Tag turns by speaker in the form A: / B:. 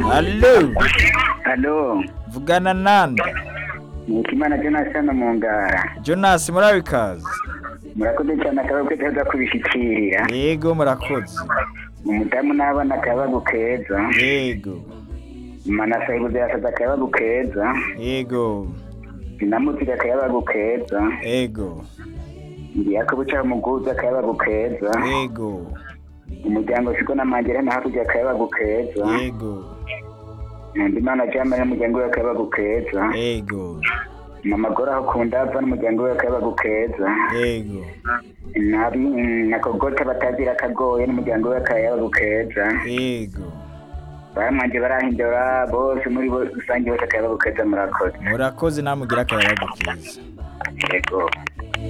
A: Allo,
B: Halo,
A: vugana nande
B: Nikimana Jonas hano mu ngara.
A: Jonas murabikazi
B: Murakoze cyane akababwe keza kubishikirira.
A: yego murakoze
B: Umudamu n'abana akabagu keza.
A: yego
B: Mana sahibuze yasaza akabagu keza.
A: yego
B: Sinamutira akabagu keza.
A: yego
B: Ndiyakobo cha muguza akabagu keza.
A: yego
B: Umuryango siko namangere na hakurya akabagu keza.
A: yego
B: Ndimana Jama n'umuryango we akabagu keza.
A: yego
B: Mama Gora akunda ava n'umuryango we akabagu keza.
A: yego
B: Nabi nakogota batazira akagoye n'umuryango we akabagu keza.
A: yego
B: baramwanje barahindura bose muri bo rusange bose akaba gukeza murakoze
A: murakoze namugira akayabagu keza
B: yego